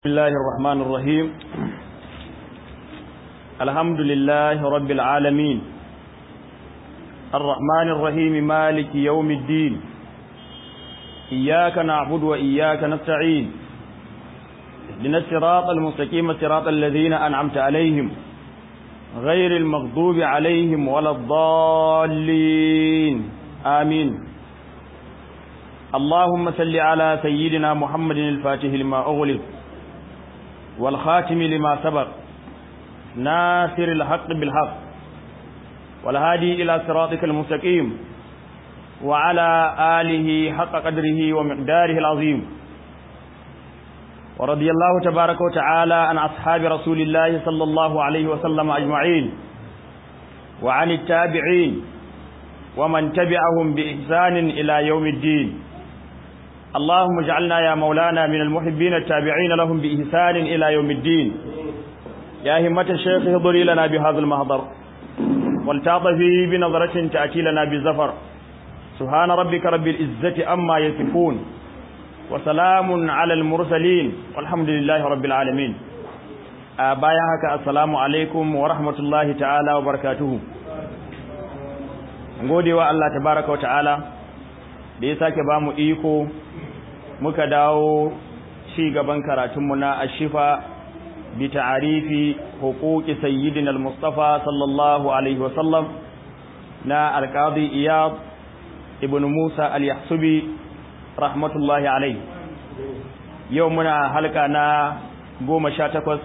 بسم الله الرحمن الرحيم الحمد لله رب العالمين الرحمن الرحيم مالك يوم الدين إياك نعبد وإياك نستعين اهدنا الصراط المستقيم صراط الذين أنعمت عليهم غير المغضوب عليهم ولا الضالين آمين اللهم صل على سيدنا محمد الفاتح لما أغلق والخاتم لما سبق ناصر الحق بالحق والهادي إلى صراطك المستقيم وعلى آله حق قدره ومقداره العظيم ورضي الله تبارك وتعالى عن أصحاب رسول الله صلى الله عليه وسلم أجمعين وعن التابعين ومن تبعهم بإحسان إلى يوم الدين اللهم اجعلنا يا مولانا من المحبين التابعين لهم بإحسان إلى يوم الدين يا همة الشيخ اهضري لنا بهذا المهضر والتعطفي بنظرة تأتي لنا بالزفر سبحان ربك رب العزة أما يصفون وسلام على المرسلين والحمد لله رب العالمين bayan haka assalamu alaikum wa rahmatullahi ta'ala wa barakatuhu godewa Allah tabaraka wa ta'ala da ya sake bamu iko muka dawo ci gaban karatunmu na ashifa bi ta'arifi huquqi sayyidina al-mustafa sallallahu alaihi wa sallam na al-qadi iyad ibn musa al-yahsubi rahmatullahi alaihi yau muna halka na goma sha takwas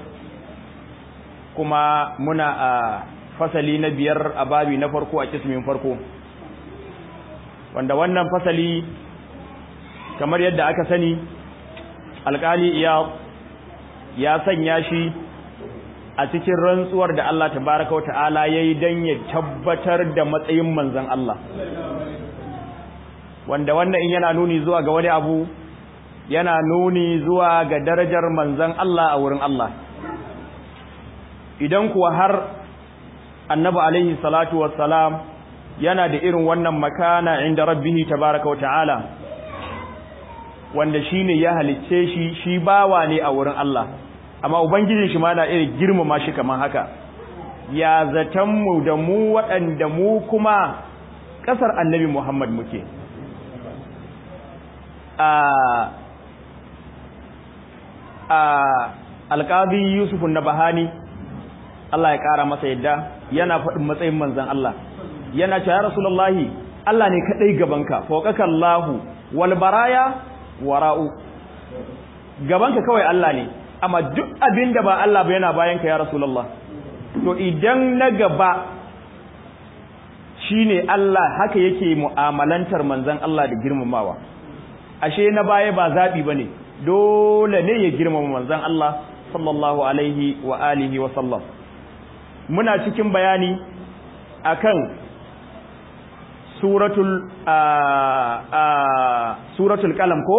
kuma muna a fasali na biyar a babi na farko a kismin farko wanda wannan fasali kamar yadda aka sani alkali iya ya sanya shi a cikin rantsuwar da Allah tabaraka wa ta'ala yayi dan ya tabbatar da matsayin manzon Allah wanda wannan in yana nuni zuwa ga wani abu yana nuni zuwa ga darajar manzon Allah a wurin Allah idan kuwa har annabi alaihi salatu wassalam yana da irin wannan makana inda rabbihi tabaraka wa ta'ala wanda shine ya halicce shi shi bawa ne a wurin Allah amma ubangijin shi ma na irin girmama shi kaman haka ya zatan mu da mu waɗanda mu kuma ƙasar annabi Muhammad muke a a alƙadi Yusuf Nabahani Allah ya ƙara masa yadda yana faɗin matsayin manzon Allah yana cewa ya rasulullahi Allah ne kadai gabanka fawqaka Allahu wal baraya wara'u gabanka kawai Allah ne amma duk abinda ba Allah ba yana bayanka ya rasulullah to idan na gaba shine Allah haka yake mu'amalantar manzon Allah da girmamawa ashe na baya ba zabi bane dole ne ya girmama manzon Allah sallallahu alaihi wa alihi wa sallam muna cikin bayani akan suratul suratul qalam ko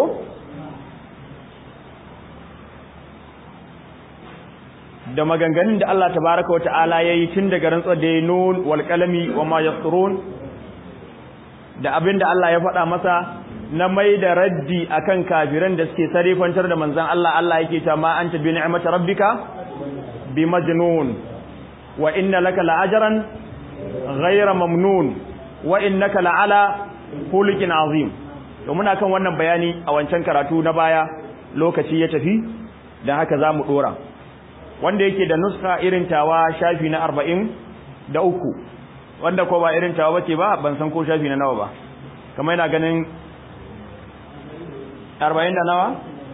da maganganun da Allah tabaaraka wata'ala yayi tun daga rantsar da nun wal qalami wama yasrun da abinda Allah ya faɗa masa na mai da raddi akan kafiran da suke sarifantar da manzon Allah Allah yake ta ma anta bi ni'mati rabbika bi majnun wa inna laka la'ajran ghayra mamnun wa innaka la'ala khuluqin azim to muna kan wannan bayani a wancan karatu na baya lokaci ya tafi dan haka zamu dora wanda yake da nuska irin tawa shafi na 40 da uku wanda ko ba irin tawa bace ba ban san ko shafi na nawa ba kamar ina ganin 40 da nawa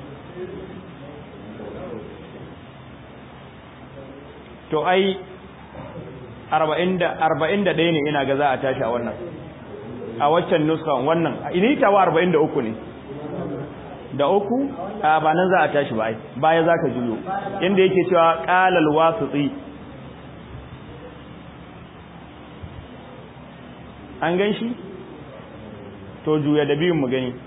to ai arba'in da ɗaya ne ina ga za a tashi a wannan a waccan nuska wannan ini tawa arba'in da uku ne da uku a ba nan za a tashi ba ai baya za ka juyo inda yake cewa ƙalal wasutsi an gan shi to juya da biyun mu gani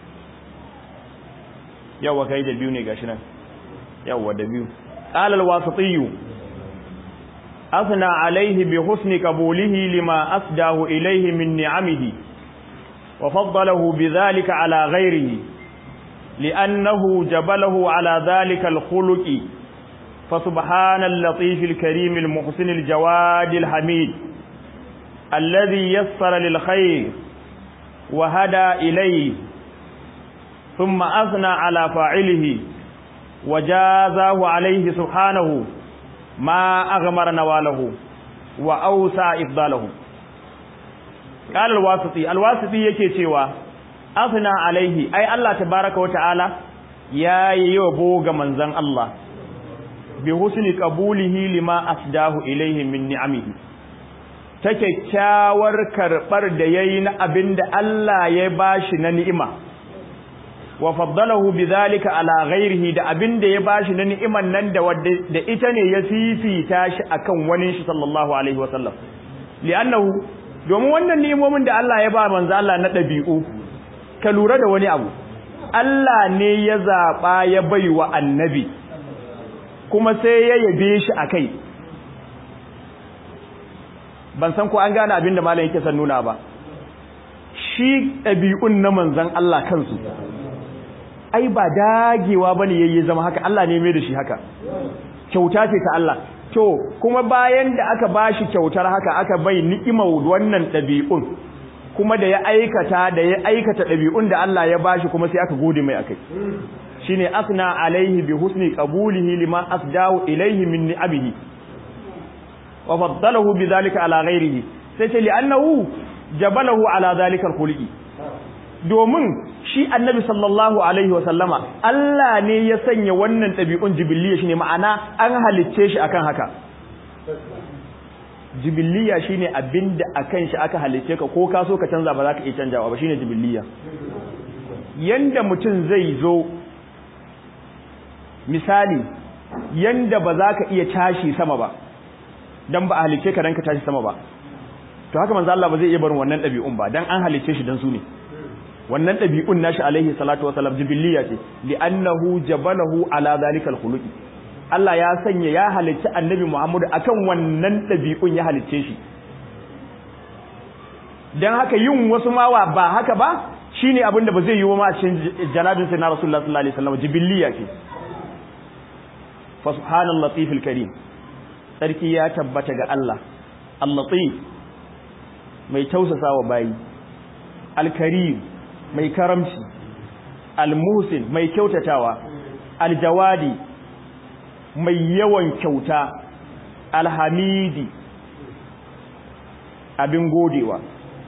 yawwa kai da biyu ne gashi nan yawwa da biyu ƙalal wasutsi أثنى عليه بحسن قبوله لما أسداه إليه من نعمه وفضله بذلك على غيره لأنه جبله على ذلك الخلق فسبحان اللطيف الكريم المحسن الجواد الحميد الذي يسر للخير وهدى إليه ثم أثنى على فاعله وجازاه عليه سبحانه ما أغمر نواله وأوسع إفضاله قال الواسطي الواسطي yake cewa asna alaihi ai Allah tabaaraka wa ta'ala ya yabo ga manzon Allah bi husni qabulihi lima asdahu ilaihi min ni'amihi ta kyakkyawar karbar da yayi na abinda Allah ya bashi na ni'ima wa faddalahu bidhalika ala ghairihi da abinda ya bashi na ni'iman nan da da ita ne ya fifita shi akan wani shi sallallahu alaihi wa sallam li'annahu domin wannan ni'imomin da Allah ya ba manzo Allah na dabi'u ka lura da wani abu Allah ne ya zaba ya baiwa annabi kuma sai ya yabe shi akai ban san ko an gane abin da malam yake san nuna ba shi dabi'un na manzon Allah kansu ai ba dagewa bane yayi zama haka Allah ne mai da shi haka kyauta ce ta Allah to kuma bayan da aka bashi kyautar haka aka bai ni'imar wannan dabi'un kuma da ya aikata da ya aikata dabi'un da Allah ya bashi kuma sai aka gode mai akai shine asna alaihi bi husni qabulihi lima asdahu ilaihi min ni'abihi wa faddalahu bidhalika ala ghairihi sai ce li'annahu jabalahu ala dhalika al-khuluqi domin shi annabi sallallahu alaihi wa sallama Allah ne ya sanya wannan ɗabi'un jibiliya shine ma'ana an halicce shi akan haka jibiliya shine abinda akan shi aka halicce ka ko ka so ka canza ba za ka iya canjawa ba shine jibiliya yanda mutum zai zo misali yanda ba za ka iya tashi sama ba dan ba a halicce ka dan ka tashi sama ba to haka manzo Allah ba zai iya barin wannan ɗabi'un ba dan an halicce shi dan su ne wannan ɗabi'un nashi alaihi salatu wa salam jibiliya ce li'annahu jabalahu ala zalikal khuluqi Allah ya sanya ya halicci annabi Muhammad akan wannan ɗabi'un ya halicce shi dan haka yin wasu mawa ba haka ba shine abin da ba zai yi wa ma cikin janabin sai na Rasulullah sallallahu alaihi wasallam jibiliya ce fa subhanal latifil karim sarki ya tabbata ga Allah al-latif mai tausasawa bayi al-karim mai karamci almusin mai kyautatawa aljawadi mai yawan kyauta alhamidi abin godewa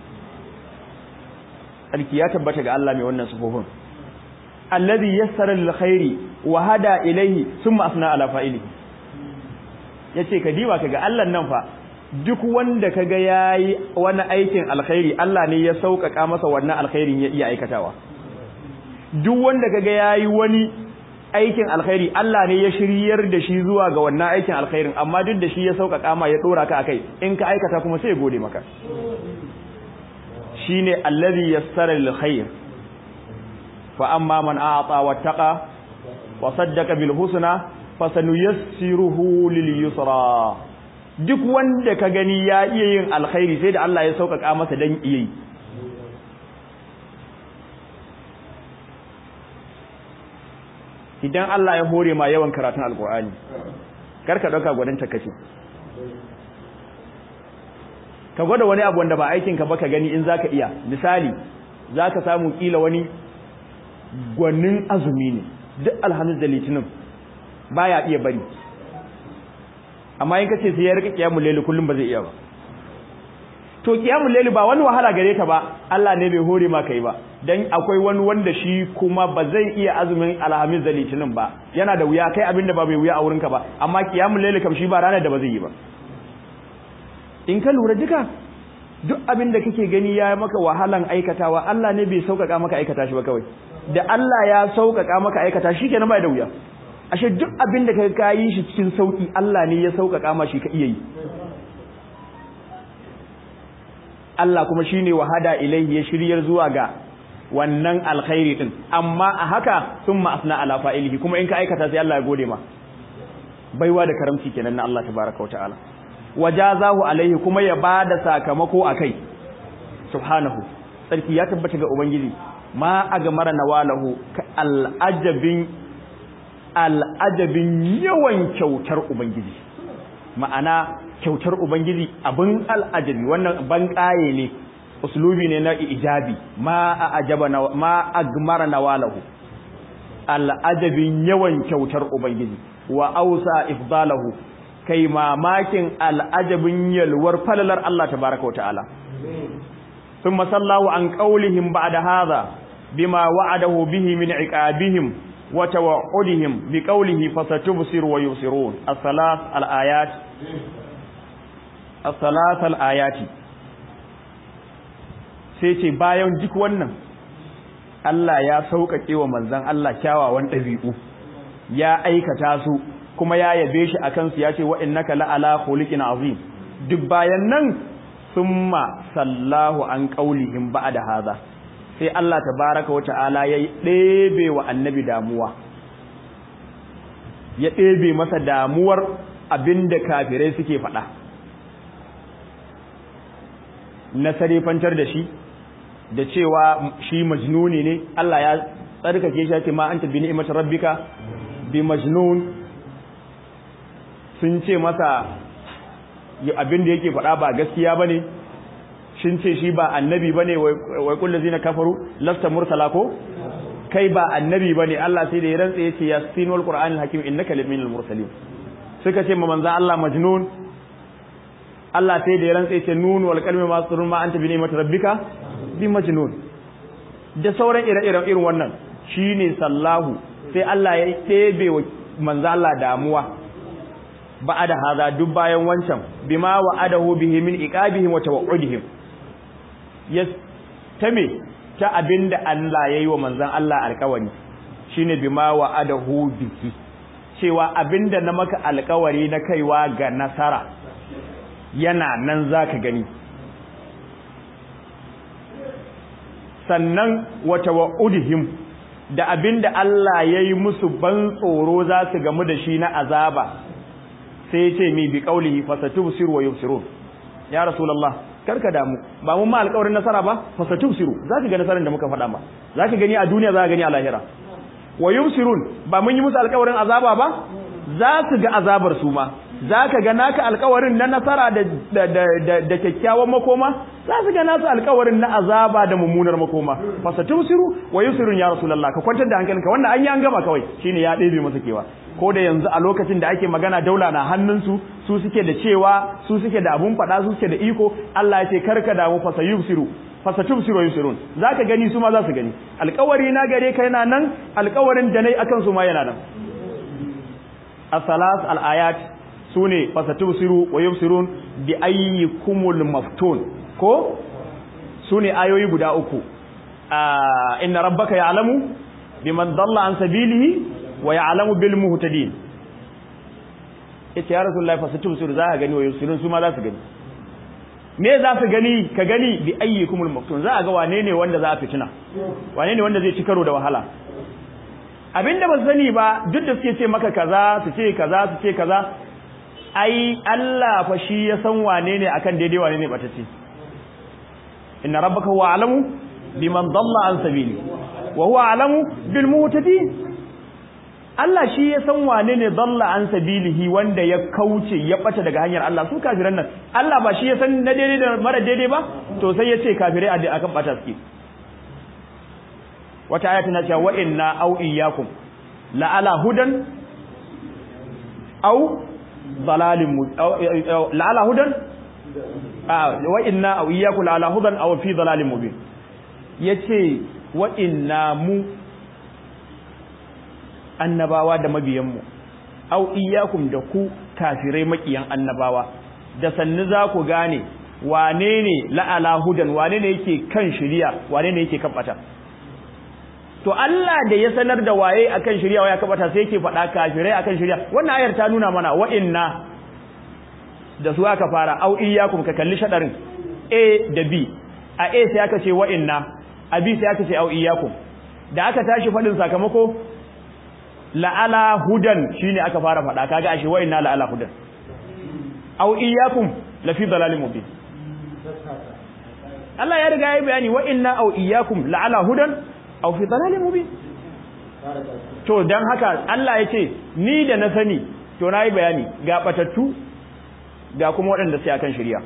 alki ya tabbata ga Allah mai wannan sufofin alladhi yassara lil khairi wa hada ilayhi thumma asna ala fa'ili yace ka diba kaga Allah nan fa duk wanda kaga yayi wani aikin alkhairi Allah ne ya sauƙaƙa masa wannan alkhairin ya iya aikatawa duk wanda kaga yayi wani aikin alkhairi Allah ne ya shiryar da shi zuwa ga wannan aikin alkhairin amma duk da shi ya sauƙaƙa ma ya dora ka akai in ka aikata kuma sai ya gode maka shine allazi yassara lil khair fa amma man a'ata wattaqa wa saddaqa bil husna fasanuyassiruhu lil yusra duk wanda ka gani ya iya yin alkhairi sai da Allah ya sauƙaƙa masa dan iya yi idan Allah ya hore ma yawan karatun alkur'ani karka dauka gwanin takace ka gwada wani abu wanda ba aikin ka ba ka gani in zaka iya misali zaka samu kila wani gwanin azumi ne duk alhamis da litinin baya iya bari amma in kace sai ya rika kiyamul layli kullum ba zai iya ba to kiyamul layli ba wani wahala gare ta ba Allah ne bai hore ma kai ba dan akwai wani wanda shi kuma ba zai iya azumin alhamis da litinin ba yana da wuya kai abinda ba bai wuya a wurinka ba amma kiyamul layli kam shi ba ranar da ba zai yi ba in ka lura duka duk abin da kake gani ya maka wahalan aikatawa Allah ne bai sauƙaƙa maka aikata shi ba kawai da Allah ya sauƙaƙa maka aikata shi kenan bai da wuya ashe duk abin da ka yi shi cikin sauƙi Allah ne ya sauƙaƙa ma shi ka iya yi Allah kuma shine wahada ilaihi ya shiryar zuwa ga wannan alkhairi din amma a haka summa asna ala fa'ilihi kuma in ka aikata sai Allah ya gode ma baiwa da karamci kenan na Allah tabaaraka wa ta'ala wajazahu alaihi kuma ya bada sakamako akai subhanahu sarki ya tabbata ga ubangiji ma agmara nawalahu al'ajabin al'ajabin yawan kyautar ubangiji ma'ana kyautar ubangiji abin al'ajabi wannan ban kaye ne uslubi ne na ijabi ma ajaba ma agmara nawalahu al'ajabin yawan kyautar ubangiji wa ausa ifdalahu kai mamakin al'ajabin yalwar falalar Allah tabaraka wa ta'ala ثم صلوا عن قولهم بعد هذا بما وعده به من عقابهم وتوعدهم بقوله فستبصر ويبصرون الثلاث الآيات الثلاث الآيات sai ce bayan duk wannan Allah ya sauƙaƙe wa manzon Allah kyawawan ɗabi'u ya aikata su kuma ya yabe shi akan su ya ce wa innaka la'ala khuliqin azim duk bayan nan summa sallahu an qaulihim ba'da hadha sai Allah tabaraka wa ta'ala ya ɗebe wa annabi damuwa ya ɗebe masa damuwar abinda kafirai suke faɗa na sarifantar da shi da cewa shi majnuni ne Allah ya tsarkake shi ce ma anta bi ni'matir rabbika bi majnun sun ce masa abin da yake faɗa ba gaskiya bane shin ce shi ba annabi bane wai kullu zina kafaru lasta mursala ko kai ba annabi bane Allah sai da ya rantsa yace yasin wal qur'anil hakim innaka laminal mursalin suka ce ma manzo Allah majnun Allah sai da ya rantsa yace nun wal qalmi ma surun ma anta bi ni'mat rabbika bi majnun da sauran ire-iren irin wannan shine sallahu sai Allah ya ɗebe wa manzo Allah damuwa ba'ada haza duk bayan wancan bima wa'adahu bihi min iqabihim wa tawa'udihim ya tame ta abinda Allah yayi wa manzon Allah alƙawari shine bima wa'adahu bihi cewa abinda na maka alƙawari na kaiwa ga nasara yana nan zaka gani sannan wa tawa'udihim da abinda Allah yayi musu ban tsoro za su gamu da shi na azaba sai ya ce mi bi qaulihi fasatubsiru wa yubsirun ya rasulullah karka damu ba mun ma alƙawarin nasara ba fasatubsiru zaka ga nasarar da muka faɗa ba zaka gani a duniya zaka gani a lahira wa yubsirun ba mun yi musu alƙawarin azaba ba za su ga azabar su ma zaka ga naka alƙawarin na nasara da da da, da kyakkyawan makoma za su ga nasu alƙawarin na azaba da mummunar makoma fasatubsiru wa yubsirun ya rasulullah ka kwantar da hankalinka wannan an yi an gama kawai shine ya ɗebe masa kewa ko da yanzu a lokacin da ake magana daula na hannunsu su suke da cewa su suke da abun faɗa su suke da iko Allah ya ce karka damu fasa yubsiru fasa tubsiru yusirun zaka gani su ma za su gani alƙawari na gare ka yana nan alƙawarin da nayi akan su ma yana nan as-salas al-ayat sune fasa tubsiru wa yubsirun bi ayyikumul maftun ko sune ayoyi guda uku inna rabbaka ya'lamu biman dalla an sabilihi wa ya'lamu bil muhtadin yace ya rasulullahi fasatu sur za ka gani wa yusurun su ma za su gani me za su gani ka gani bi ayyikumul maftun za a ga wane ne wanda za a fitina wane ne wanda zai ci karo da wahala abinda ba sani ba duk da suke ce maka kaza su ce kaza su ce kaza ai Allah fa shi ya san wane ne akan daidai wane ne batacce inna rabbaka huwa alamu biman dalla an sabili wa huwa alamu bil muhtadin Allah shi ya san wane ne dalla an sabilihi wanda ya kauce ya bata daga hanyar Allah su kafiran nan Allah ba shi ya san na daidai da mara daidai ba to sai ya ce kafirai a akan bata suke wata aya tana cewa wa inna aw iyyakum la ala hudan aw dalalin la ala hudan wa inna aw iyyakum la ala hudan aw fi dalalin mubin yace wa inna mu annabawa da mabiyanmu au iyyakum da ku kafirai makiyan annabawa da sannu za ku gane wane ne la'ala hudan wane ne yake kan shiriya wane ne yake kan bata to Allah da ya sanar da waye akan shiriya waye akan bata sai yake faɗa kafirai akan shiriya wannan ayar ta nuna mana wa inna da su aka fara au iyyakum ka kalli shadarin A da B a A sai aka ce wa inna a B sai aka ce au iyyakum da aka tashi faɗin sakamako la'ala hudan shine aka fara faɗa kaga ashe wa inna la'ala hudan aw iyyakum la fi dalalin mubin Allah ya riga ya bayani wa inna aw iyyakum la'ala hudan aw fi dalalin mubin to dan haka Allah yace ni da na sani to nayi bayani ga batattu ga kuma waɗanda sai akan shari'a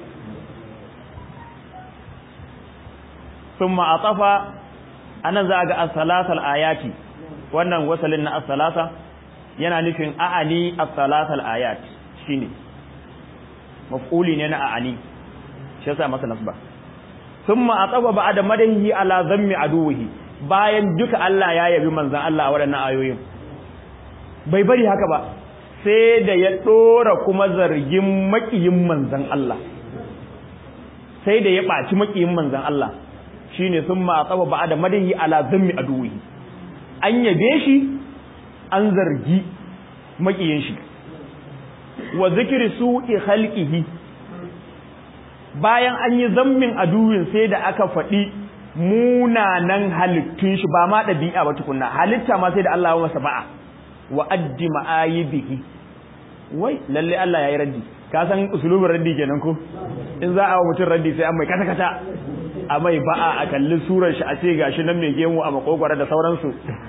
thumma atafa anan za ga as-salasal ayati wannan wasalin na as-salasa yana nufin a'ani as-salasal ayat shine maf'uli ne na a'ani shi yasa masa nasba thumma atafa ba'da madahi ala zammi aduwihi bayan duka Allah ya yabi manzon Allah a waɗannan ayoyin bai bari haka ba sai da ya dora kuma zargin makiyin manzon Allah sai da ya baci makiyin manzon Allah shine thumma atafa ba'da madahi ala zammi aduwihi an yabe shi an zargi makiyin shi wa zikri su'i khalqihi bayan an yi zammin aduwin sai da aka faɗi munanan halittun shi ba ma ɗabi'a ba tukunna halitta ma sai da Allah ya masa ba'a wa addi ma'ayibihi wai lalle Allah ya yi raddi ka san usulubin raddi kenan ko in za a wa mutum raddi sai an mai kata kata a mai ba'a a kalli surar shi a ce gashi nan mai gemu a makogwara da sauransu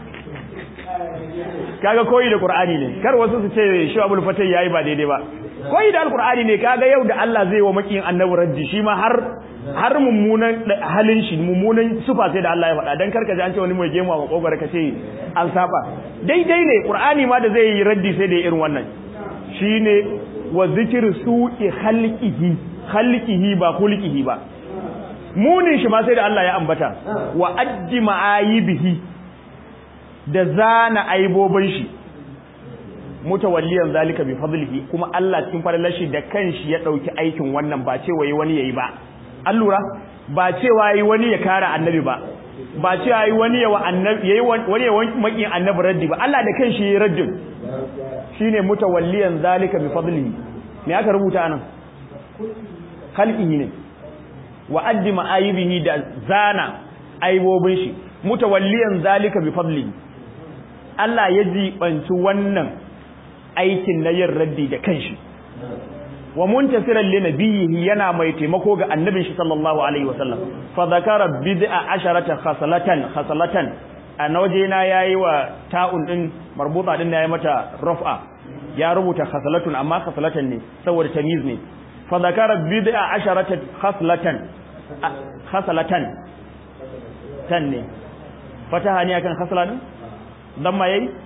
kaga koyi da qur'ani ne kar wasu su ce shi abul fatay yayi ba daidai ba koyi da alqur'ani ne kaga yau da Allah zai wa makiyin annabi raddi shi ma har har mummunan halin shi mummunan sufa sai da Allah ya faɗa dan karka ji an ce wani mai gemu a makogwara ka ce an saba daidai ne qur'ani ma da zai yi raddi sai da irin wannan shine wa zikru su'i khalqihi khalqihi ba khulqihi ba munin shi ma sai da Allah ya ambata wa addi ma'ayibihi da zana aibobin shi mutawalliyan zalika bi fadlihi kuma Allah cikin falalar shi da kanshi ya dauki aikin wannan ba cewa wani yayi ba an lura ba cewa yi wani ya kara annabi ba ba cewa yi wani ya annabi yayi wani ya makin annabi raddi ba Allah da kanshi yayi raddin shine mutawalliyan zalika bi fadlihi me aka rubuta anan khalqihi ne wa addi ma'ayibihi da zana aibobin shi mutawalliyan zalika bi fadlihi Allah ya jibanci wannan aikin na yin raddi da kanshi wa muntasiran li nabiyhi yana mai taimako ga annabin shi sallallahu alaihi wasallam fa zakara bid'a asharata khasalatan khasalatan a waje na yayi wa ta'un din marbuta din yayi mata raf'a ya rubuta khasalatun amma khasalatan ne saboda tamyiz ne fa zakara bid'a asharata khaslatan khasalatan tan ne fataha ne akan khasalatan dan ma yayi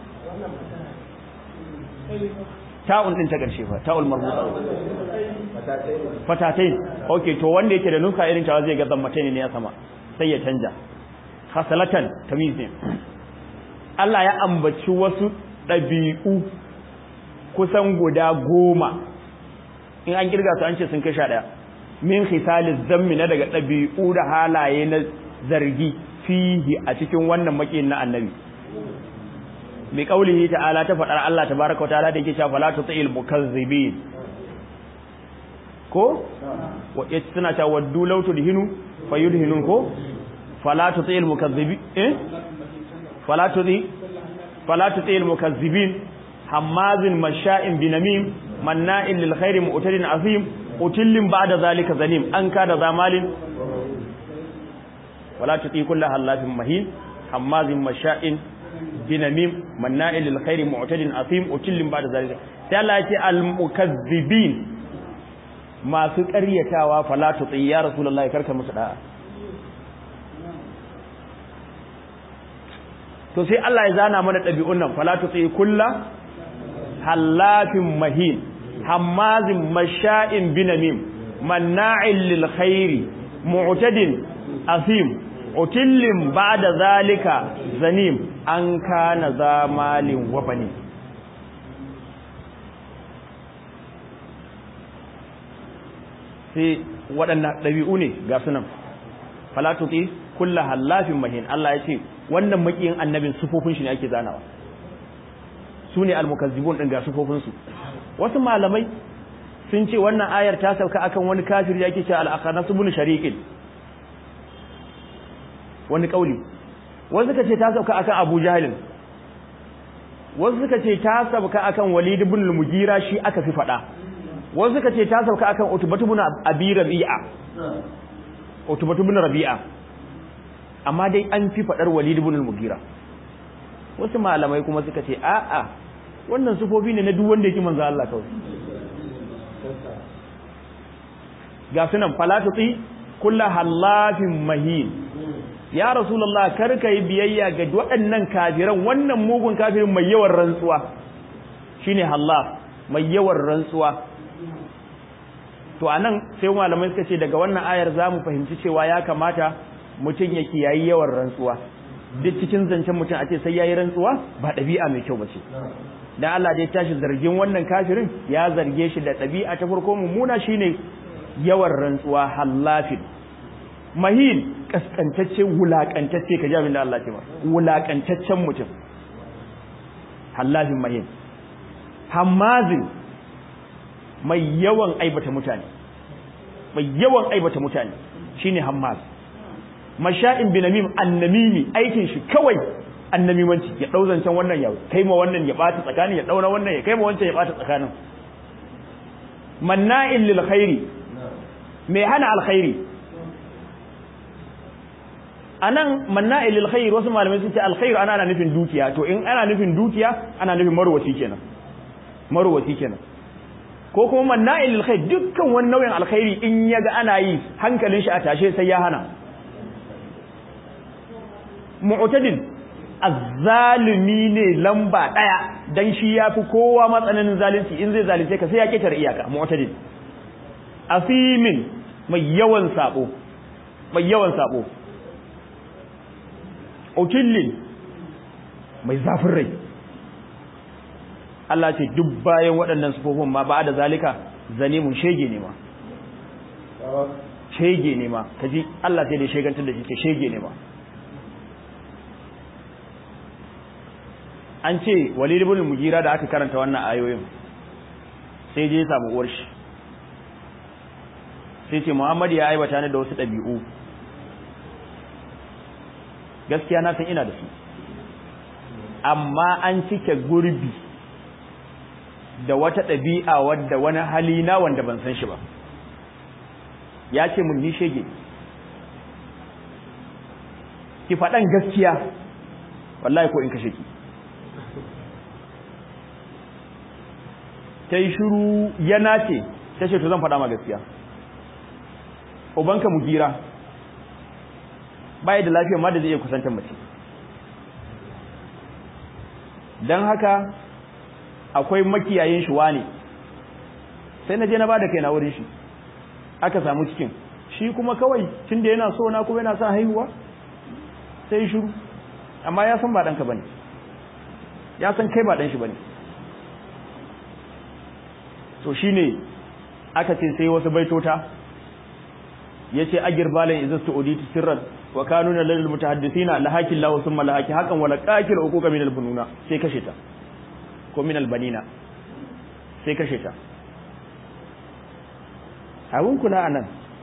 ta'un din ta karshe fa ta'ul marbuta fatatain okay to wanda yake da nuka irin ta zai ga zammatain ne ya sama sai ya canja khasalatan tamyiz ne Allah ya ambaci wasu dabi'u kusan guda goma in an kirga su an ce sun kai sha daya min khisaliz zammi na daga dabi'u da halaye na zargi fihi a cikin wannan makin na annabi bi qaulihi ta'ala ta fadar Allah tabaaraka wa ta'ala da yake cewa fala tutil mukazzibin ko wa suna cewa waddu law tudhinu fayudhinun ko fala tutil mukazzibin eh fala tudi fala tutil mukazzibin hammazin masha'in binamim manna'in lil khairi mu'tadin azim utillin ba'da zalika zalim an kada zamalin wala tuti kullu halafin mahin hammazin masha'in binamim manna'in lil khairi mu'tadin azim utillin ba'da zalika sai Allah ya ce al mukazzibin masu ƙaryatawa fala tuti ya rasulullahi karka musu da'a to sai Allah ya zana mana ɗabi'un nan fala tuti kullu hallafin mahin hammazin masha'in binamim manna'in lil khairi mu'tadin asim utillin ba'da zalika zanim an kana zamalin wabani sai waɗannan ɗabi'u ne ga sunan falatuti kullu hallafin mahin Allah ya ce wannan makiyin annabin sufofin shi ne ake zanawa su ne almukazzibun ɗin ga sufofinsu wasu malamai sun ce wannan ayar ta sauka akan wani kafir ya ke ce al'akanasu bin shariƙin wani ƙauli wasu suka ce ta sauka akan abu jahilin wasu suka ce ta sauka akan walid bin mugira shi aka fi faɗa wasu suka ce ta sauka akan utubatu bin abi rabi'a utubatu bin rabi'a amma dai an fi fadar Walid ibn al-Mughira wasu malamai kuma suka ce a'a wannan sufofi ne na duk wanda yake manzo Allah kawai ga sunan falatuti kullu halafin mahin ya rasulullah kar ka yi biyayya ga waɗannan kafiran wannan mugun kafirin mai yawan rantsuwa shine hallaf mai yawan rantsuwa to anan sai malamai suka ce daga wannan ayar zamu fahimci cewa ya kamata mutum ya kiyayi yawan rantsuwa duk cikin zancen mutum a ce sai yayi rantsuwa ba ɗabi'a mai kyau bace dan Allah dai tashi zargin wannan kafirin ya zarge shi da ɗabi'a ta farko mummuna shine yawan rantsuwa hallafin mahin kaskantacce wulakantacce ka ji abin da Allah ce ma wulakantaccen mutum hallafin mahin hammazin mai yawan aibata mutane mai yawan aibata mutane shine hammaz masha'in binamim annamimi aikin shi kawai annamimanci ya dau zancen wannan ya kai ma wannan ya bata tsakanin ya daura wannan ya kai ma wancan ya bata tsakanin manna'in lil khairi mai hana alkhairi anan manna'il lil khair wasu malamai sun ce alkhair ana ana nufin dukiya to in ana nufin dukiya ana nufin marwaci kenan marwaci kenan ko kuma manna'il lil khair dukkan wani nau'in alkhairi in yaga ana yi hankalin shi a tashe sai ya hana mu'tadil azzalimi ne lamba daya dan shi yafi kowa matsananin zalunci in zai zalunce ka sai ya ketar iyaka mu'tadil asimin mai yawan sabo mai yawan sabo ukillin mai zafin rai Allah ce duk bayan waɗannan sufofin ma ba da zalika zalimun shege ne ma shege ne ma kaji Allah sai da shegantar da shi ke shege ne ma an ce walid ibn mugira da aka karanta wannan ayoyin sai je samu uwar shi sai ce Muhammad ya aibata ni da wasu ɗabi'u gaskiya na san ina da su amma an cike gurbi da wata ɗabi'a wadda wani hali na wanda ban san shi ba ya ce mun ni shege ki faɗan gaskiya wallahi ko in kashe ki ta yi shiru ya nace ta ce to zan faɗa ma gaskiya ubanka mugira baya da lafiya ma da zai iya kusantar mace don haka akwai makiyayin shi wane sai na je na bada kai na wurin shi aka samu cikin shi kuma kawai tun da yana so na kuma yana sa haihuwa sai shiru amma ya san ba ɗanka bane ya san kai ba ɗan shi bane to shine aka ce sai wasu baitota yace agir balan izastu uditi sirran wa kanuna lil mutahaddithina lahakin lahu thumma lahaki hakan wala qakil uquqa min al bununa sai kashe ta ko min al banina sai kashe ta abun kula anan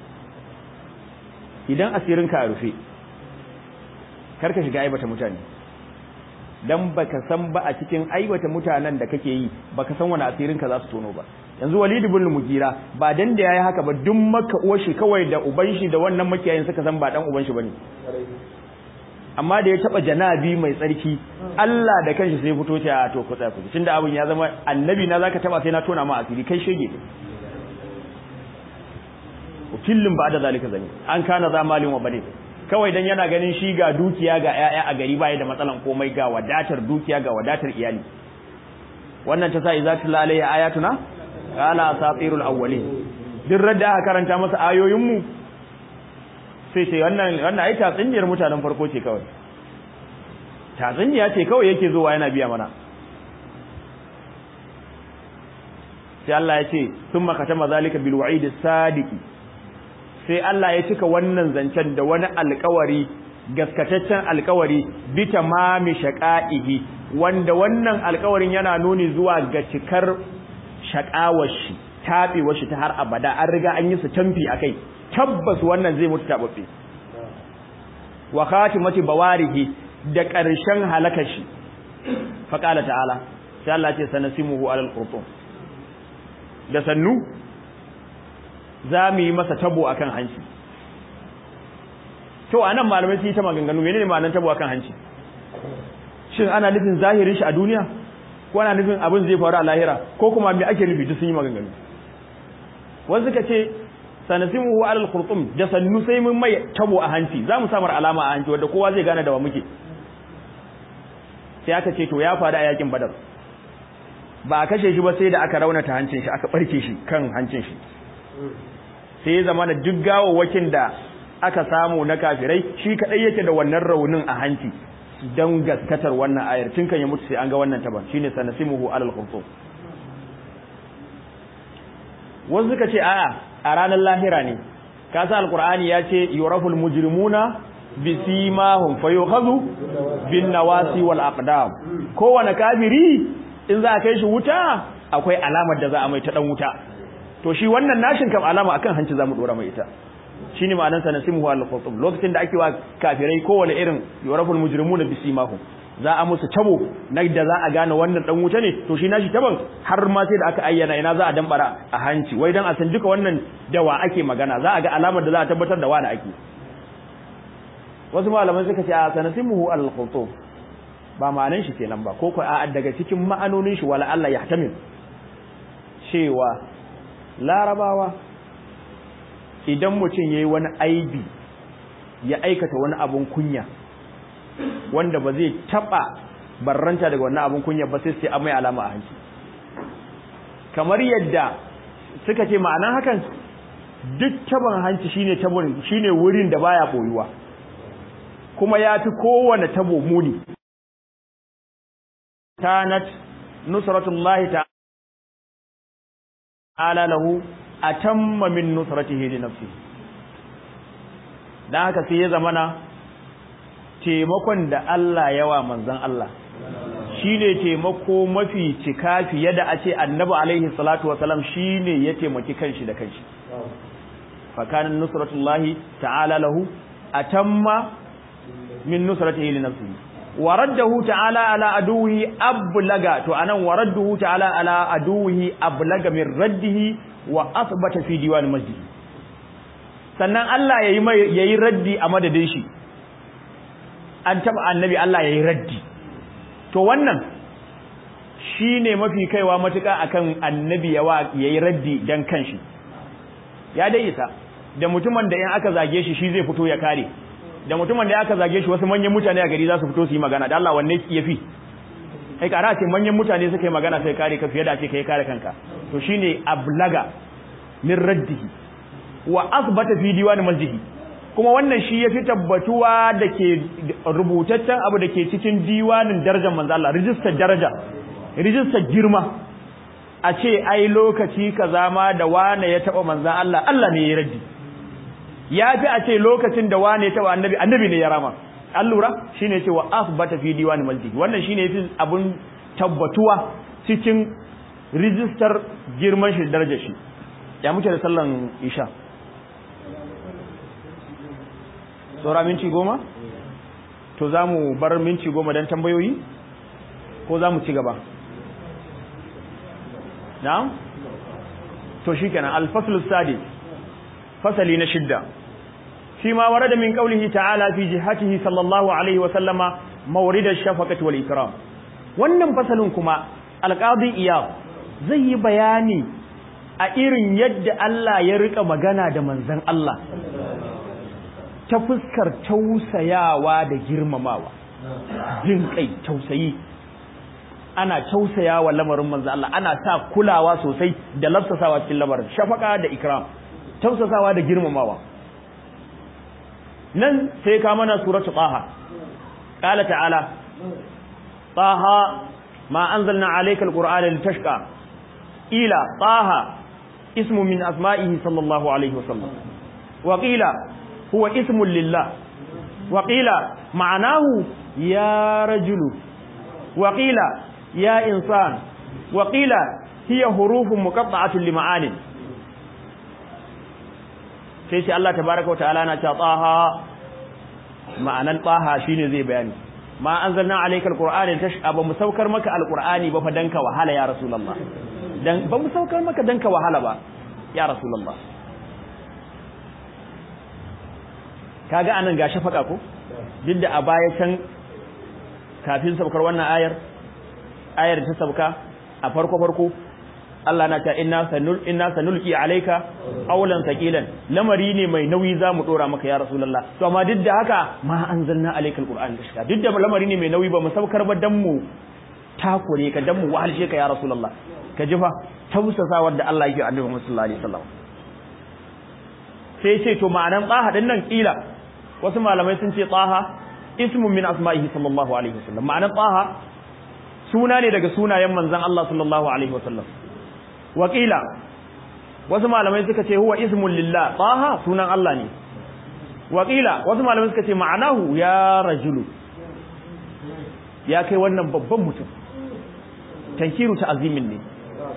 idan asirin ka a rufe karka shiga aibata mutane dan baka san ba a cikin aibata mutanen da kake yi baka san wani asirin ka za su tono ba yanzu Walid ibn Mugira ba dan da yayi haka ba duk maka uwar shi kawai da uban shi da wannan makiyayin suka san ba dan uban shi bane amma da ya taba janabi mai tsarki Allah da kanshi sai fito ta to ku tsaya ku tunda abin ya zama annabi na zaka taba sai na tona ma asiri kai shege ukillin ba da zalika zani an kana zamalin wa bane kawai dan yana ganin shi ga dukiya ga yaya a gari baya da matsalan komai ga wadatar dukiya ga wadatar iyali wannan ta sa izatul alayya ayatuna qala asatirul awwalin duk radda aka karanta masa ayoyin mu sai ce wannan wannan ai tatsiniyar mutanen farko ce kawai tatsiniya ce kawai yake zuwa yana biya mana sai Allah ya ce thumma katama zalika bil wa'id sadiqi sai Allah ya cika wannan zancen da wani alkawari gaskataccen alkawari bi tamami shaqaihi wanda wannan alkawarin yana nuni zuwa ga cikar shaqawar shi tabewar shi ta har abada an riga an yi su tamfi akai tabbas wannan zai mutu tababbe wa khatimati bawarihi da ƙarshen halakar shi fa qala ta'ala sai Allah ya ce sanasimuhu alal qurtum da sannu za mu yi masa tabo a kan hanci to anan malamai sun yi ta maganganu menene ma'anar tabo akan hanci shin ana nufin zahirin shi a duniya ko ana nufin abin zai faru a lahira ko kuma me ake nufi duk sun yi maganganu wasu suka ce sanasimu wa alal khurtum da sannu sai mun mai tabo a hanci za mu samar alama a hanci wanda kowa zai gane da wa muke sai aka ce to ya faru a yakin badar ba a kashe shi ba sai da aka raunata hancin shi aka barke shi kan hancin shi sai ya zama da duk gawawwakin da aka samu na kafirai shi kadai yake da wannan raunin a hanci don gaskatar wannan ayar tun kan ya mutu sai an ga wannan taban shine sanasimuhu alal khurtum wasu suka ce a'a a ranar lahira ne ka sa alqur'ani ya ce yuraful mujrimuna bisimahum fayukhadhu bin nawasi wal aqdam kowane kafiri in za a kai shi wuta akwai alamar da za a mai ta dan wuta to shi wannan nashin kam alama akan hanci zamu dora mai ita shine ma'anar sa nasimuhu al khutum lokacin da ake wa kafirai kowane irin yuraful mujrimuna bisimahum za a musu tabo na da za a gane wannan dan wuta ne to shi nashi taban har ma sai da aka ayyana ina za a dambara a hanci wai dan a san duka wannan dawa ake magana za a ga alamar da za a tabbatar da wani ake wasu malaman suka ce a sanasimuhu al khutum ba ma'anan shi kenan ba ko ko a daga cikin ma'anonin shi wala Allah yahtamil cewa larabawa idan mutum yayi wani aibi ya aikata wani abun kunya wanda ba zai taba barranta daga wannan abun kunya ba sai sai amai alama a hanci kamar yadda suka ce ma'anan hakan duk taban hanci shine tabon shine wurin da baya boyuwa kuma yafi kowane tabo muni kanat nusratullahi ta'ala lahu atamma min nusratihi li nafsihi dan haka sai ya zamana taimakon da Allah yawa manzon Allah shine taimako mafi cika fiye da a ce annabi alaihi salatu wasalam shine ya taimaki kanshi da kanshi fa kana nusratullahi ta'ala lahu atamma min nusratihi li nafsihi waraddahu ta'ala ala aduhi ablaga to anan waraddahu ta'ala ala aduhi ablaga min raddihi wa athbata fi diwan masjid sannan Allah yayi mai yayi raddi a madadin shi an taba annabi Allah yayi raddi to wannan shine mafi kaiwa matuka akan annabi yawa yayi raddi dan kanshi ya dai isa da mutumin da in aka zage shi shi zai fito ya kare da mutumin da aka zage shi wasu manyan mutane a gari za su fito su yi magana da Allah wanne ya fi ai kara ce manyan mutane suka yi magana sai kare ka fiye da ce kai kare kanka to shine ablaga min raddihi wa asbata fi diwani masjihi kuma wannan shi yafi tabbatuwa da ke rubutaccen abu da ke cikin diwanin darajar manzo Allah rijistar daraja rijistar girma a ce ai lokaci kaza ma da wane ya taba manzo Allah Allah ne ya raddi ya fi a ce lokacin da wane taba annabi annabi ne ya rama an lura shine cewa asbata fi diwani masjid wannan shine yafi abun tabbatuwa cikin rijistar girman shi darajar shi ya muke da sallan isha saura minti goma to za mu bar minti goma don tambayoyi ko za mu ci gaba na'am to shikenan al-fasl as-sadis fasali na shidda shi ma warada min qawlihi ta'ala fi jihatihi sallallahu alaihi wa sallama mawrid ash-shafaqati wal ikram wannan fasalin kuma al-qadi iyad zai yi bayani a irin yadda Allah ya rika magana da manzon Allah ta fuskar tausayawa da girmamawa jin kai tausayi ana tausayawa lamarin manzon Allah ana sa kulawa sosai da lafsasawa cikin lamarin shafaka da ikram tausasawa da girmamawa nan sai ka mana suratu taha qala ta'ala taha ma anzalna alayka alqur'ana litashqa ila taha ismu min asma'ihi sallallahu alayhi wasallam wa qila huwa ismun lillah wa qila ma'nahu ya rajulu wa qila ya insan wa qila hiya hurufun muqatta'atun lima'anin sai sai Allah tabaraka wa ta'ala na cewa taha ma'anan taha shine zai bayani ma anzalna alayka alqur'ana tashqa ba mu saukar maka alqur'ani ba fa danka wahala ya rasulullah dan ba mu saukar maka danka wahala ba ya rasulullah kaga anan ga shafaka ko duk da a baya can kafin saukar wannan ayar ayar ta sauka a farko farko Allah na ta inna sanul inna sanulqi alayka qawlan thaqilan lamari ne mai nauyi zamu dora maka ya rasulullah to amma duk da haka ma anzalna alayka alquran tashka duk da lamari ne mai nauyi ba mu saukar ba dan mu takure ka dan mu wahalshe ka ya rasulullah ka ji fa tausasa wanda Allah yake annabi Muhammad sallallahu alaihi wasallam sai ce to ma'anan tsaha din nan kila wasu malamai sun ce tsaha ismun min asma'ihi sallallahu alaihi wasallam ma'anan tsaha suna ne daga sunayen manzon Allah sallallahu alaihi wasallam wakila wasu malamai suka ce huwa ismun lillah taha sunan Allah ne wakila wasu malamai suka ce ma'anahu ya rajulu ya kai wannan babban mutum tankiru ta azimin ne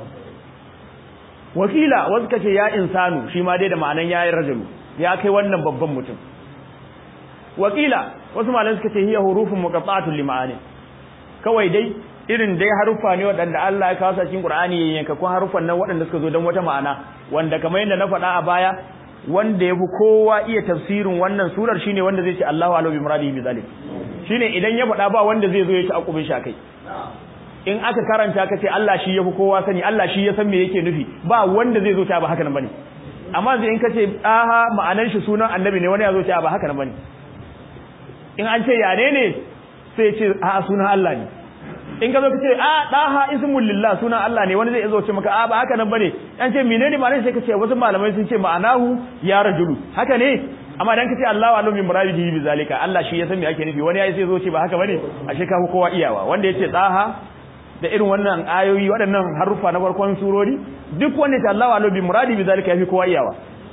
wakila wasu suka ce ya insanu shi ma dai da ma'anan yayin rajulu ya kai wannan babban mutum wakila wasu malamai suka ce hiya hurufun muqatta'atun lima'ani kawai dai irin dai haruffa ne waɗanda Allah ya kawo su cikin Qur'ani yankakun haruffan nan waɗanda suka zo don wata ma'ana wanda kamar yadda na faɗa a baya wanda yafi kowa iya tafsirin wannan surar shine wanda zai ce Allahu a'lamu bi muradihi bi zalik shine idan ya faɗa ba wanda zai zo ya ci akubin shi akai in aka karanta ka ce Allah shi yafi kowa sani Allah shi ya san me yake nufi ba wanda zai zo ta ba haka nan bane amma zai in ka ce aha ma'anar shi sunan annabi ne wani ya zo ta ba haka nan bane in an ce yane ne sai ce a sunan Allah ne in ka zo ka ce a daha ismul lillah sunan Allah ne wani zai zo ce maka a ba haka nan bane an ce menene ma'anar sai ka ce wasu malamai sun ce ma'anahu ya rajulu haka ne amma dan ka ce Allahu alim bi muradihi bi zalika Allah shi ya san me ake nufi wani yayi sai zo ce ba haka bane ashe ka kowa iyawa wanda yace daha da irin wannan ayoyi waɗannan harufa na farkon surori duk wanda ta Allahu alim bi muradi bi zalika yafi kowa iyawa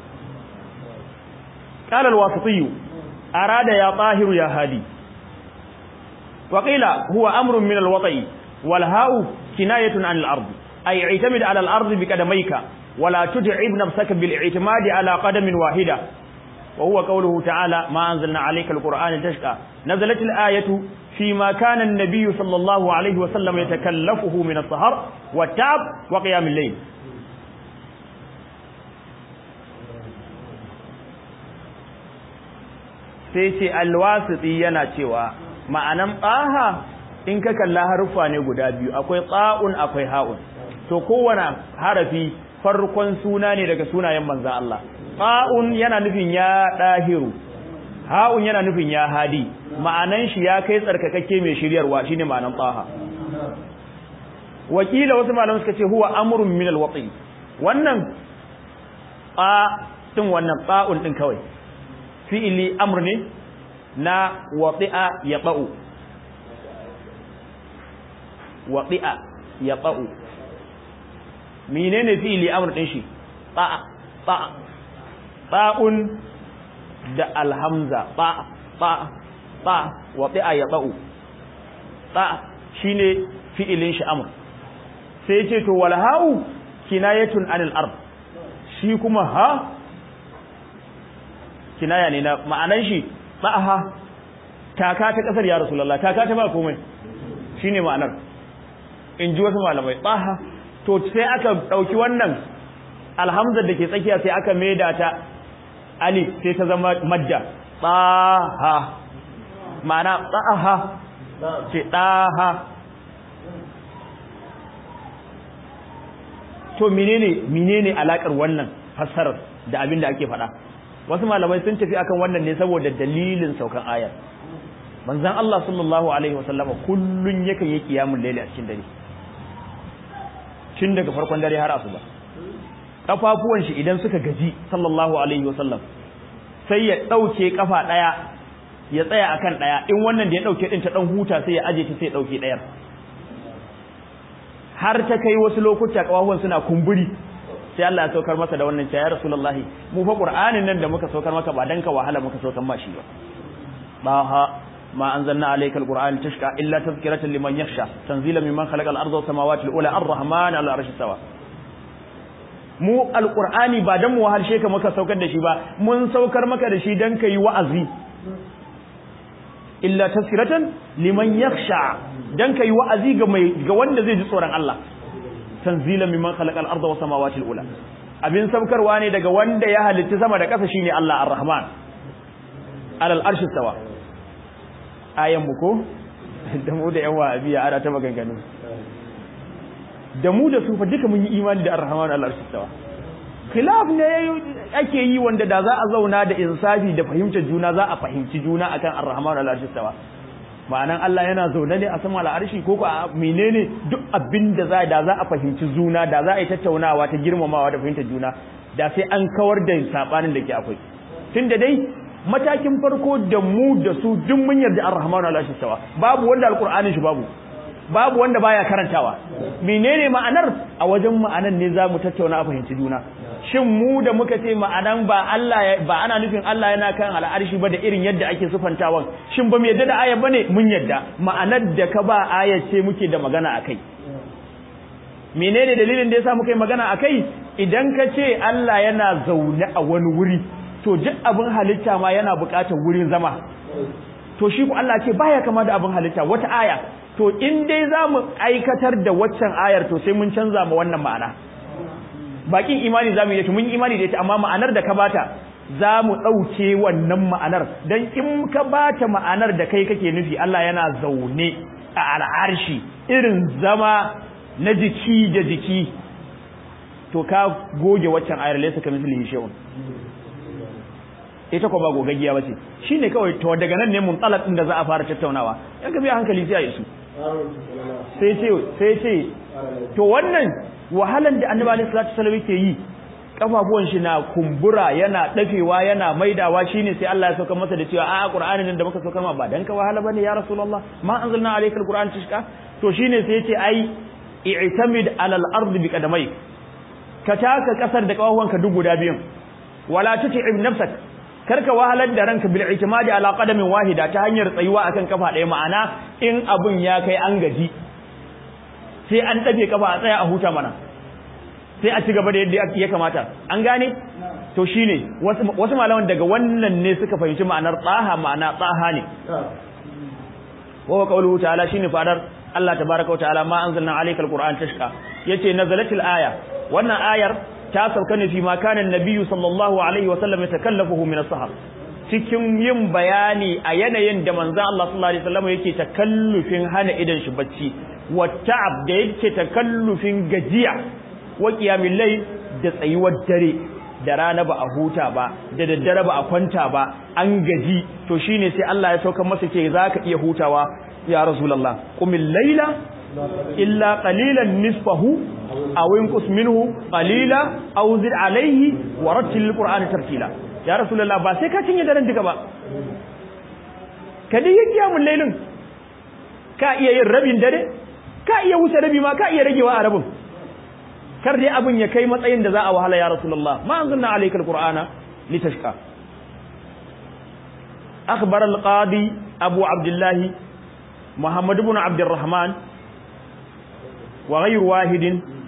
qala al-wasiti arada ya tahiru ya hadi وقيل هو أمر من الوطي والهاء كناية عن الأرض أي اعتمد على الأرض بقدميك ولا تجعب نفسك بالاعتماد على قدم واحدة وهو قوله تعالى ما أنزلنا عليك القرآن تشقى نزلت الآية فيما كان النبي صلى الله عليه وسلم يتكلفه من السهر والتعب وقيام الليل sai ce alwasiti yana cewa ma'anan tsaha in ka kalla haruffa ne guda biyu akwai tsa'un akwai ha'un to kowane harafi farkon suna ne daga sunayen manzan Allah tsa'un yana nufin ya ɗahiru ha'un yana nufin ya hadi ma'anan shi ya kai tsarkakakke mai shiryarwa shine ma'anan tsaha wakila wasu malaman suka ce huwa amrun min alwati wannan a din wannan tsa'un din kawai fi'ili amr ne na wati'a ya ba'u wati'a ya ba'u menene fi'ili amr din shi ta'a ta'a ta'un da alhamza ta'a ta'a ta'a wati'a ya ba'u ta'a shine fi'ilin shi amr sai ce to wal ha'u kinayatun anil ard shi kuma ha kinaya ne na ma'anan shi ba'aha taka ta kasar ya rasulullah taka ta ba komai shine ma'anar in ji wasu malamai baha to sai aka dauki wannan alhamzar da ke tsakiya sai aka maida ta alif sai ta zama madda baha ma'ana baha ce daha to menene menene alakar wannan fassarar da abin da ake faɗa wasu malamai sun tafi akan wannan ne saboda dalilin saukan ayar manzon Allah sallallahu alaihi wasallama kullun yakan yi kiyamul layli a cikin dare tun daga farkon dare har asuba kafafuwan shi idan suka gaji sallallahu alaihi wasallam sai ya dauke kafa daya ya tsaya akan daya in wannan da ya dauke din ta dan huta sai ya aje ta sai ya dauke dayar har ta kai wasu lokuta kafafuwan suna kumburi sai Allah ya saukar masa da wannan ya Rasulullahi mu fa Qur'anin nan da muka saukar maka ba dan ka wahala muka saukar ma shi ba baha ma anzalna alayka alquran tashqa illa tadhkiratan liman yakhsha tanzila mimman khalaqa al-ardha was samawati al-ula ar-rahman ala arshi sawa mu alqur'ani ba dan mu wahalshe ka muka saukar da shi ba mun saukar maka da shi dan kai wa'azi illa tadhkiratan liman yakhsha dan kai wa'azi ga mai ga wanda zai ji tsoron Allah tanzilan mimman khalaqa al-ardha was samawati al-ula abin saukarwa ne daga wanda ya halitta sama da ƙasa shine Allah ar-Rahman alal arshi sawa ayan mu ko da mu da yan wahabiya ana ta maganganu da mu da su fa duka mun yi imani da ar-rahman alal arshi sawa khilaf ne ake yi wanda da za a zauna da insafi da fahimtar juna za a fahimci juna akan ar-rahman alal arshi sawa ma'anan Allah yana zaune ne a sama al'arshi ko ko menene duk abin da za da za a fahimci juna da za a yi tattaunawa ta girmamawa da fahimtar juna da sai an kawar da sabanin da ke akwai tunda dai matakin farko da mu da su duk mun yarda ar-rahmanu ala sawa babu wanda alqur'anin shi babu babu wanda baya karantawa menene ma'anar a wajen ma'anan ne zamu tattauna a fahimci juna shin mu da muka ce ma'anan ba Allah ba ana nufin Allah yana kan al'arshi ba da irin yadda ake sufantawan shin ba mu yadda da aya bane mun yadda ma'anar da ka ba aya ce muke da magana akai menene dalilin da yasa muka yi magana akai idan ka ce Allah yana zaune a wani wuri to duk abin halitta ma yana buƙatar wurin zama to shi ku Allah ce baya kama da abin halitta wata aya to in dai za mu aikatar da waccan ayar to sai mun canza ma wannan ma'ana bakin imani za mu yi mun imani da ita amma ma'anar da ka bata za mu ɗauke wannan ma'anar don in ka bata ma'anar da kai kake nufi Allah yana zaune a al'arshi irin zama na jiki da jiki to ka goge waccan ayar laysa ka mislihi shay'un ita ko ba gogaggiya bace shine kawai to daga nan ne muntalaq din da za a fara tattaunawa yan ka bi hankali sai a yi su sai ce sai ce to wannan wahalan da annabi alaihi salatu wasallam yake yi kafafuwan shi na kumbura yana dafewa yana maidawa shine sai Allah ya sauka masa da cewa a Qur'anin da muka sauka ma ba dan ka wahala bane ya Rasulullah ma anzalna alayka alquran tashka to shine sai yace ai i'tamid ala al-ard bi qadamai ka taka kasar da kafafuwanka duk guda biyun wala tut'ib nafsak karka wahalar da ranka bil i'timadi ala qadamin wahida ta hanyar tsayuwa akan kafa ɗaya ma'ana in abun ya kai an gaji sai an ɗabe kafa a tsaya a huta mana sai a ci gaba da yadda ya kamata an gane to shine wasu malaman daga wannan ne suka fahimci ma'anar tsaha ma'ana tsaha ne wa qawluhu ta'ala shine fadar Allah tabaaraka wa ta'ala ma anzalna alayka alquran tashqa yace nazalatil aya wannan ayar ta sauka ne fi ma kana annabiyyu sallallahu alaihi wa sallam yatakallafuhu min as-sahar cikin yin bayani a yanayin da manzo Allah sallallahu alaihi wasallam yake takallufin hana idan shi bacci wa ta'ab da yake takallufin gajiya wa qiyamul layl da tsayuwar dare da rana ba a huta ba da daddare ba a kwanta ba an gaji to shine sai Allah ya sauka masa ce zaka iya hutawa ya rasulullah qumil layla illa qalilan nisfahu aw inqus minhu qalila aw zid alayhi wa rattil qur'ana tartila ya rasulullah ba sai ka cinye daren duka ba ka dai kiyamul laylin ka iya yin rabin dare ka iya wuce rabi ma ka iya ragewa a rabin kar dai abin ya kai matsayin da za a wahala ya rasulullah ma anzalna alayka alqur'ana litashqa akhbar alqadi abu abdullah muhammad ibn abd الرحمن وغير واحد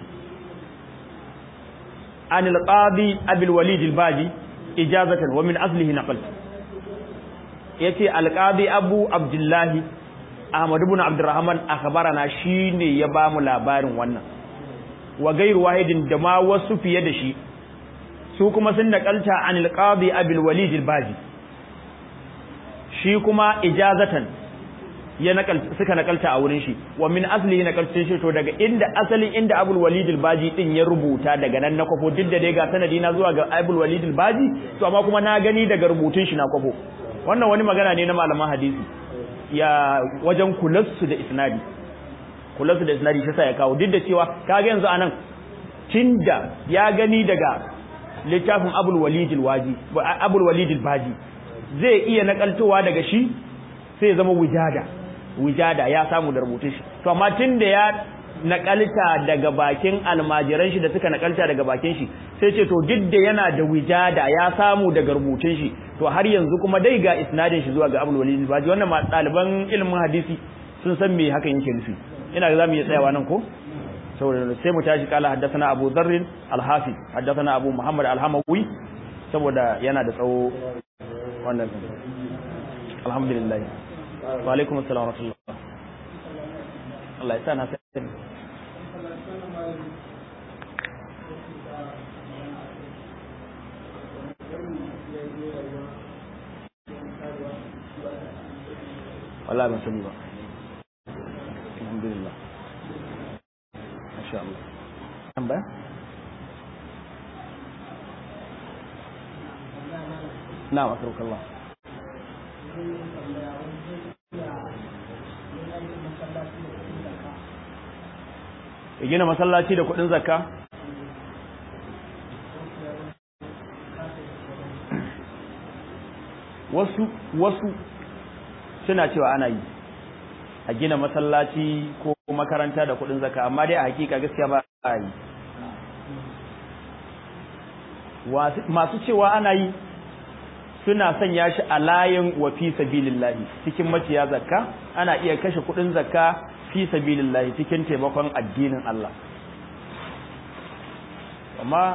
عن القاضي ابي الوليد الباجي اجازه ومن اصله نقل yace alqadi abu abdullah ahmad ibn abd الرحمن akhbarana shine ya bamu labarin wannan wa gairu wahidin da ma wasu fiye da shi su kuma sun nakalta an alqadi abul walid albaji shi kuma ijazatan ya nakalta suka nakalta a wurin shi wa min aslihi nakalcin shi to daga inda asalin inda abul walid albaji din ya rubuta daga nan na kwafo duk da dai ga sanadi na zuwa ga abul walid albaji to amma kuma na gani daga rubutun shi na kwafo wannan wani magana ne na malaman hadisi ya wajen kulassu da isnadi kulansu da isnadi shi sa ya kawo duk da cewa kaga yanzu anan tinda ya gani daga littafin Abul Walid al-Waji Abul Walid al-Baji zai iya nakaltowa daga shi sai ya zama wujada wujada ya samu da rubutun shi to amma tinda ya nakalta daga bakin almajiran shi da suka nakalta daga bakin shi sai ce to duk da yana da wujada ya samu daga rubutun shi to har yanzu kuma dai ga isnadin shi zuwa ga Abul Walid al-Baji wannan ma ɗaliban ilimin hadisi sun san me hakan yake nufi ina za mu iya tsayawa nan ko saboda sai mu tashi kala haddathana Abu Dharr al-Hafi haddathana Abu Muhammad al-Hamawi saboda yana da tsawo wannan alhamdulillah wa alaikum assalam wa rahmatullah Allah ya sa na sai wallahi ban sani ba alhamdulillah masha Allah tambaya na'am akrukallah ya gina masallaci da kudin zakka wasu wasu suna cewa ana yi a gina masallaci ko makaranta da kudin zakka amma dai a hakika gaskiya ba a yi masu cewa ana yi suna sanya shi a layin wa fi sabilillahi cikin maciya zakka ana iya kashe kudin zakka fi sabilillahi cikin taimakon addinin Allah amma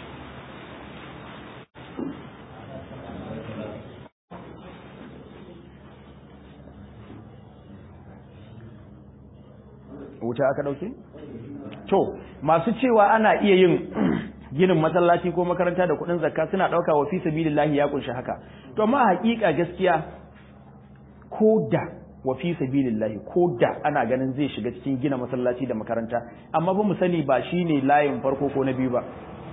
wuta aka dauke to masu cewa ana iya yin ginin masallaci ko makaranta da kudin zakka suna dauka wa fi sabilillahi ya kunshi haka to amma hakika gaskiya ko da wa fi sabilillahi ko da ana ganin zai shiga cikin gina masallaci da makaranta amma ba mu sani ba shine layin farko ko na biyu ba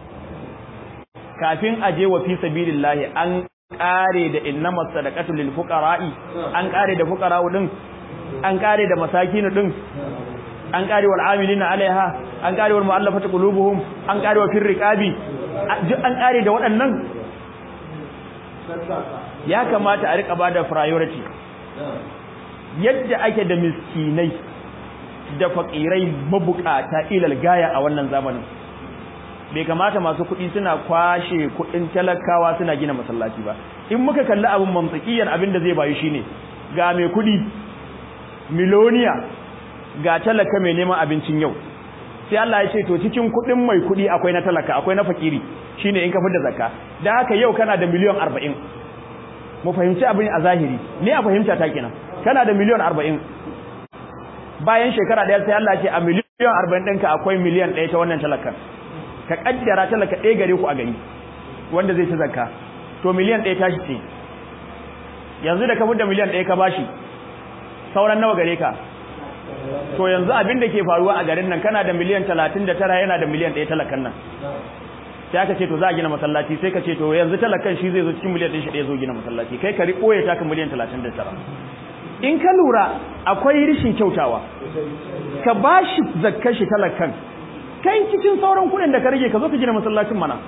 kafin a je wa fi sabilillahi an kare da innamas sadaqatu lil fuqara'i an kare da fuqara'u din an kare da masakin din an kare wal amilina alaiha an kare wal mu'allafati qulubuhum an kare wa firriqabi an kare da waɗannan ya kamata a rika bada priority yadda ake da miskinai da fakirai mabukata ilal gaya a wannan zamanin bai kamata masu kuɗi suna kwashe kuɗin talakawa suna gina masallaci ba in muka kalli abin mamtsakiyan abin da zai bayu shine ga mai kuɗi miloniya ga talaka mai neman abincin yau sai Allah ya ce to cikin kuɗin mai kuɗi akwai na talaka akwai na fakiri shine in ka da zakka da haka yau kana da miliyan 40 mu fahimci abin a zahiri ni a fahimta ta kenan kana da miliyan 40 bayan shekara daya sai Allah ya ce a miliyan 40 ɗinka akwai miliyan 1 ta wannan talakan ka kaddara talaka ɗaya gare ku a gari wanda zai ci zakka to miliyan 1 tashi ce yanzu da ka da miliyan 1 ka bashi sauran nawa gare ka to yanzu abin da ke faruwa a garin nan kana da miliyan 39 yana da miliyan 1 talakan nan sai aka ce to za a gina masallaci sai ka ce to yanzu talakan shi zai zo cikin miliyan 1 shi ɗaya zo gina masallaci kai ka riƙo ya taka miliyan 39 in ka lura akwai rishin kyautawa ka ba shi zakkar shi talakan kai cikin sauran kuɗin da ka rage ka zo ka gina masallacin mana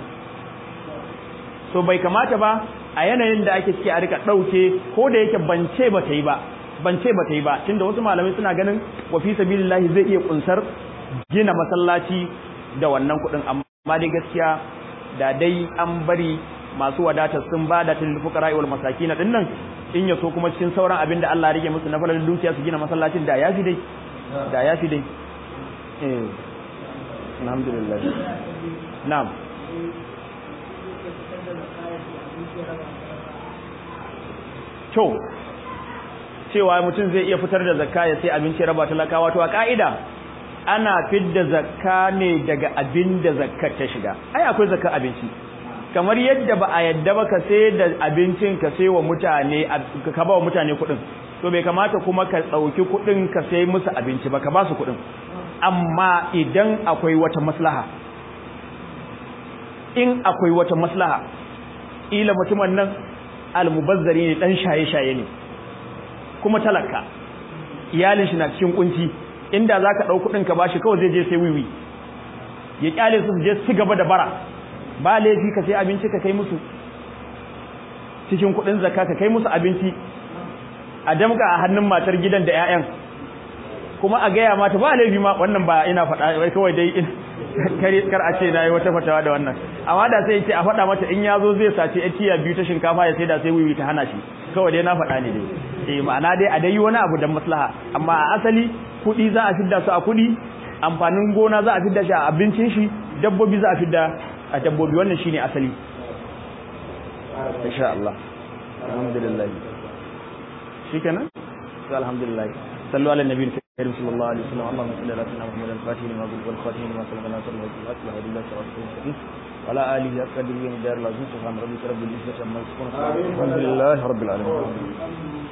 so bai kamata ba a yanayin da ake ciki a rika ɗauke ko da yake bance ba ta yi ba ban ce ba ta yi ba tunda wasu malamai suna ganin wa fi sabilillahi zai iya kunsar gina masallaci da wannan kuɗin amma dai gaskiya da dai an bari masu wadata sun ba da tilil fuqara wal masakin din nan in yaso kuma cikin sauran abin da Allah ya rige musu na falalin dukiya su gina masallacin da yafi dai da yafi dai eh alhamdulillah na'am to cewa mutum zai iya fitar da zakka ya sai abinci raba talakawa to a ka'ida ana fidda zakka ne daga abin da zakkar ta shiga ai akwai zakkar abinci kamar yadda ba a yadda ba ka sai da abincin ka sai wa mutane ka ba wa mutane kuɗin to bai kamata kuma ka ɗauki kuɗin ka sai musu abinci ba ka ba su kuɗin amma idan akwai wata maslaha in akwai wata maslaha ila mutumin nan almubazzari ne dan shaye-shaye ne kuma talaka iyalin shi na cikin kunci inda zaka dau kudin ka bashi kawai zai je sai wiwi ya kyale su je su gaba da bara ba laifi ka sai abinci ka kai musu cikin kudin zakka ka kai musu abinci a damka a hannun matar gidan da ƴaƴan kuma a gaya mata ba laifi ma wannan ba ina faɗa wai kawai dai kare kar a ce nayi wata fatawa da wannan amma da sai ce a faɗa mata in yazo zai sace etiya biyu ta shinkafa ya sai da sai wiwi ta hana shi kawai dai na faɗa ne dai eh ma'ana dai a dai wani abu da maslaha amma a asali kuɗi za a fidda su a kuɗi amfanin gona za a fidda shi a abincin shi dabbobi za a fidda a dabbobi wannan shine asali insha Allah alhamdulillah shikenan to alhamdulillah sallu ala nabiyil karim sallallahu alaihi wasallam allahumma salli ala sayyidina muhammadin fatih lima bil wal khatim lima sabaqana nasr wa bil asli wa billahi tawfiq وعلى آله أقدر من دار العزيز سبحان ربك رب العزة عما يصفون الحمد لله رب العالمين